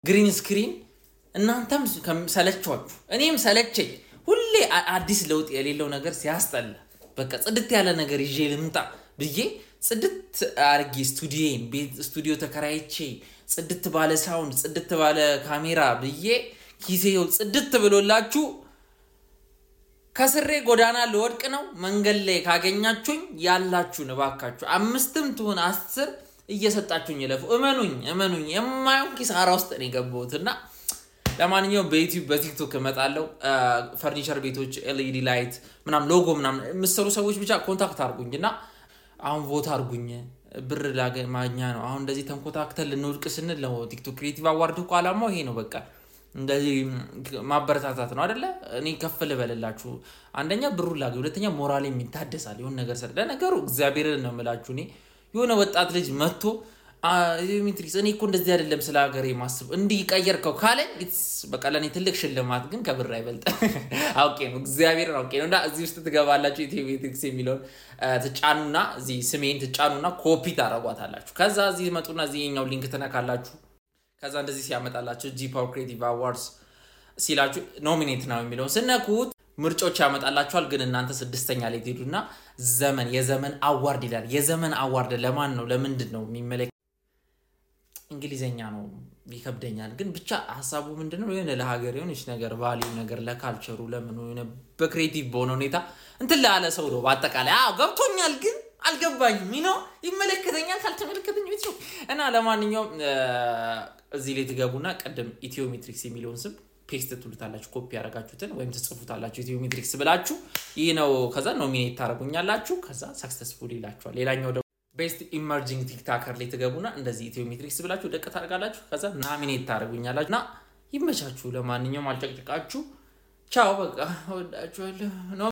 ግሪን ስክሪን እናንተም ሰለችኋችሁ፣ እኔም ሰለቸኝ። ሁሌ አዲስ ለውጥ የሌለው ነገር ሲያስጠላ፣ በቃ ጽድት ያለ ነገር ይዤ ልምጣ ብዬ ጽድት አርጌ ስቱዲዮን ቤት ስቱዲዮ ተከራይቼ ጽድት ባለ ሳውንድ ጽድት ባለ ካሜራ ብዬ ኪሴው ጽድት ብሎላችሁ ከስሬ ጎዳና ልወድቅ ነው። መንገድ ላይ ካገኛችሁኝ ያላችሁን እባካችሁ አምስትም ትሁን አስር እየሰጣችሁኝ ይለፉ። እመኑኝ እመኑኝ የማየውን ኪሳራ ውስጥ ነው የገባሁት እና ለማንኛውም በዩቲዩብ በቲክቶክ እመጣለሁ። ፈርኒቸር ቤቶች ኤልኢዲ ላይት ምናምን ሎጎ ምናምን የምሰሩ ሰዎች ብቻ ኮንታክት አድርጉኝ እና አሁን ቮት አድርጉኝ። ብር ማግኛ ነው። አሁን እንደዚህ ተንኮታክተን ልንወድቅ ስንል ነው ቲክቶክ ክሬቲቭ አዋርድ እኮ አላማው ይሄ ነው። በቃ እንደዚህ ማበረታታት ነው አደለ? እኔ ከፍ ልበልላችሁ። አንደኛ ብሩን ላገኝ፣ ሁለተኛ ሞራል የሚታደሳል የሆነ ነገር ሰ ለነገሩ እግዚአብሔርን ነው የምላችሁ። እኔ የሆነ ወጣት ልጅ መጥቶ ሜትሪክስ እኔ እኮ እንደዚህ አይደለም ስለ ሀገሬ ማስብ እንዲህ ቀየርከው ካለኝ በቃ ለእኔ ትልቅ ሽልማት ግን ከብር አይበልጥ። አውቄ ነው እግዚአብሔርን አውቄ ነው። እና እዚህ ውስጥ ትገባላችሁ ኢትዮ ሜትሪክስ የሚለውን ትጫኑና እዚህ ስሜን ትጫኑና ኮፒ ታረጓታላችሁ። ከዛ እዚህ መጡና እዚህ የኛው ሊንክ ትነካላችሁ። ከዛ እንደዚህ ሲያመጣላችሁ ጂ ፓወር ክሬቲቭ አዋርድስ ሲላችሁ ኖሚኔት ነው የሚለውን ስነኩት ምርጮች ያመጣላችኋል። ግን እናንተ ስድስተኛ ላይ ትሄዱና ዘመን የዘመን አዋርድ ይላል። የዘመን አዋርድ ለማን ነው? ለምንድን ነው የሚመለክ እንግሊዘኛ ነው ይከብደኛል። ግን ብቻ ሀሳቡ ምንድነው የሆነ ለሀገር የሆነች ነገር ቫሊዩ ነገር ለካልቸሩ ለምን ሆነ በክሬቲቭ በሆነ ሁኔታ እንትን ላለ ሰው ነው በአጠቃላይ አዎ ገብቶኛል ግን አልገባኝም ነው ይመለከተኛል ካልተመለከተኝ ቤት ነው እና ለማንኛውም እዚህ ላይ ትገቡና ቀደም ኢትዮሜትሪክስ የሚለውን ስም ፔስት ትሉታላችሁ ኮፒ ያደረጋችሁትን ወይም ትጽፉታላችሁ ኢትዮሜትሪክስ ብላችሁ ይህ ነው ከዛ ኖሚኔት ታደረጉኛላችሁ ከዛ ሰክሰስፉል ይላችኋል ሌላኛው ደግሞ ቤስት ኢመርጂንግ ቲክታከር ላይ ትገቡና እንደዚህ ኢትዮሜትሪክስ ብላችሁ ደቅ ታደርጋላችሁ ከዛ ናሚኔት ታደረጉኛላችሁ እና ይመቻችሁ ለማንኛውም አልጨቅጭቃችሁ ቻው በቃ ወዳችኋለሁ